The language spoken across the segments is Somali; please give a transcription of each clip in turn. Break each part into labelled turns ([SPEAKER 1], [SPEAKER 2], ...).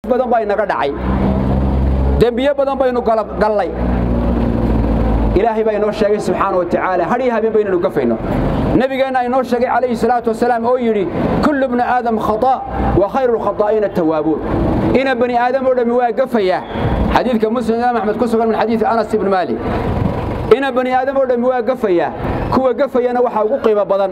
[SPEAKER 1] badan baa inaga dhacay dembiyo badan baynu gallay ilaahay baa inoo sheegay subxaana wa tacaala hadhiyo habeen baynaynu gafayno nebigeenna inoo sheegay calayhi salaatu wasalaam oo yidhi kullu bni aadam khata' wa khayru lkhataa'ina tawaabuun ina bani aadam oo dhammi waa gafayaa xadiidka muslim imaam axmed ku sugan min xadiidi anas ibni maalik ina bani aadam oo dhammi waa gafayaa kuwa gafayana waxaa ugu qiimo badan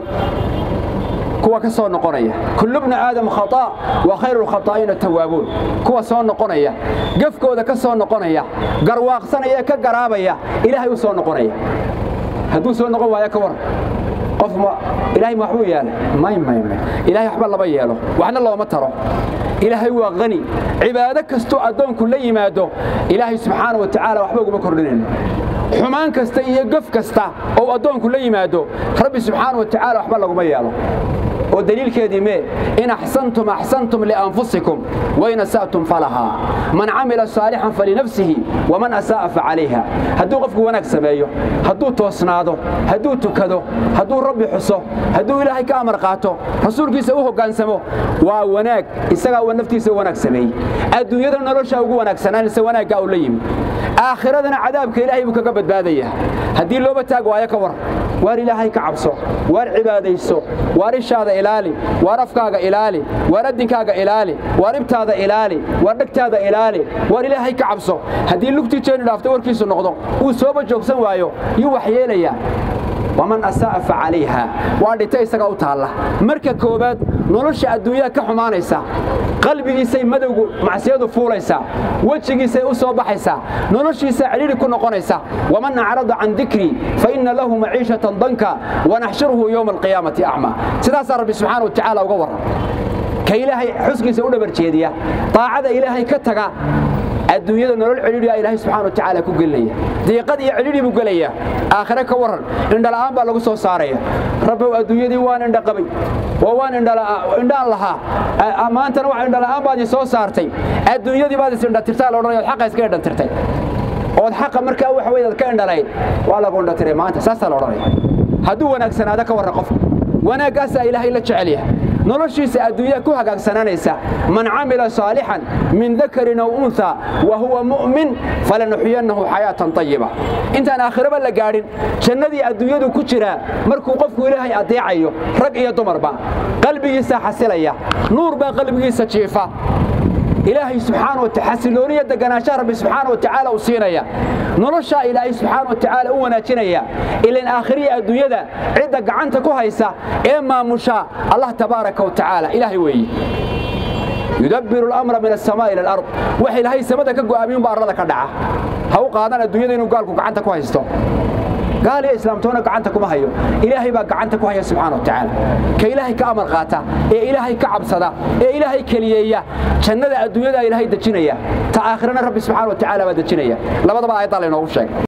[SPEAKER 1] kuwa ka soo noqonaya kullu bni aadam khata' wa khayru lkhataa'ina tawaabuun kuwa soo noqonaya gafkooda ka soo noqonaya garwaaqsanaya ka garaabaya ilaahay u soo noqonaya hadduu soo noqon waayo ka war qof ilaahay ma waxbuu yeelay may may may ilaahay waxba lama yeelo waxna looma taro ilaahay waa qani cibaado kastoo addoonku la yimaado ilaahay subxaana wa tacaala waxba uguma kordhinayno xumaan kasta iyo gaf kasta oo addoonku la yimaado rabbi subxaana wa tacaala waxba laguma yeelo oo daliilkeedii mee in axsantum axsantum lianfusikum wain asa'tum falahaa man camila saalixan falinafsihi waman asaa'a facalayha hadduu qofku wanaag sameeyo hadduu toosnaado hadduu tukado hadduu rabbi xuso hadduu ilaahay ka amar qaato rasuulkiisa u hoggaansamo waa wanaag isagaa uu naftiisa u wanaag sameeyey adduunyada noloshaa ugu wanaagsanaaninse wanaaggaa uu la yimi aakhiradana cadaabka ilaahay buu kaga badbaadayaa haddii looba taag waayo ka war waar ilaahay ka cabso waar cibaadayso waar ishaada ilaali waar afkaaga ilaali waar addinkaaga ilaali waar ibtaada ilaali waar dhegtaada ilaali waar ilaahay ka cabso haddii lugtii jeeni dhaafto warkiisu noqdo uu sooba joogsan waayo yuu wax yeelayaa waman asaa'a fa calayha waa dhita isagaa u taalla marka koowaad nolosha adduunyada ka xumaanaysa qalbigiisay madowgu macsiyadu fuulaysaa wejigiisay u soo baxaysaa noloshiisa cidhidhi ku noqonaysa waman acrada can dikrii fa inna lahu maciishatan danka wanaxshuruhu yowma alqiyaamati acmaa sidaasaa rabbi subxaana wa tacaala uga warran ka ilaahay xuskiisa u dhabar jeediya daacada ilaahay ka taga adduunyada nolol cidhiidhiyaa ilaahay subxana wa tacaala ku gelinaya diiqad iyo cidhiidhi buu gelayaa aakhire ka warran indhala'aan baa lagu soo saaraya rabbow adduunyadii waan indha qabay oo waan indhaan lahaa maantana wax indhala'aan baad ii soo saartay adduunyadii baad is indhatirtaa la odhanaya od xaqa iska indhatirtay ood xaqa markaa waxa weyd aad ka indhalayd waa lagu indhatiray maanta saasaa la odhanaya hadduu wanaagsanaado ka warran qofka wanaaggaasaa ilaahay la jecel yahay noloshiisa adduunya ku hagaagsananaysa man camila saalixan min dakarin aw unha wa huwa mu'min falanuxyiyannahu xayaatan tayiba intaan aakhiraba la gaadhin jannadii adduunyadu ku jiraa markuu qofku ilaahay adeecayo rag iyo dumarba qalbigiisa xasilaya nuur baa qalbigiisa jiifa ilaahay subxaana wa xasilooniya deganaanshaha rabbi subxaana wa tacaala uu siinaya noloshaa ilaahay subxaana wa tacaala u wanaajinaya ilan aakhiriya adduunyada cidda gacanta ku haysa ee maamusha allah tabaaraka wa tacaala ilaahay weeye yudabbiru alamra min asamaa ila alard wax ilaahay samada ka go'aamiyunba arlada ka dhaca ha u qaadan adduunyada inuu gaalku gacanta ku haysto gaal iyo islaamtoona gacanta kuma hayo ilaahay baa gacanta ku haya subxaana wa tacaala ka ilaahay ka amar qaata ee ilaahay ka cabsada ee ilaahay keliyeeya jannada adduunyada ilaahay dejinaya ta aakhirana rabbi subxaana wa tacaala baa dejinaya labadaba aayaddaa laynoogu sheegay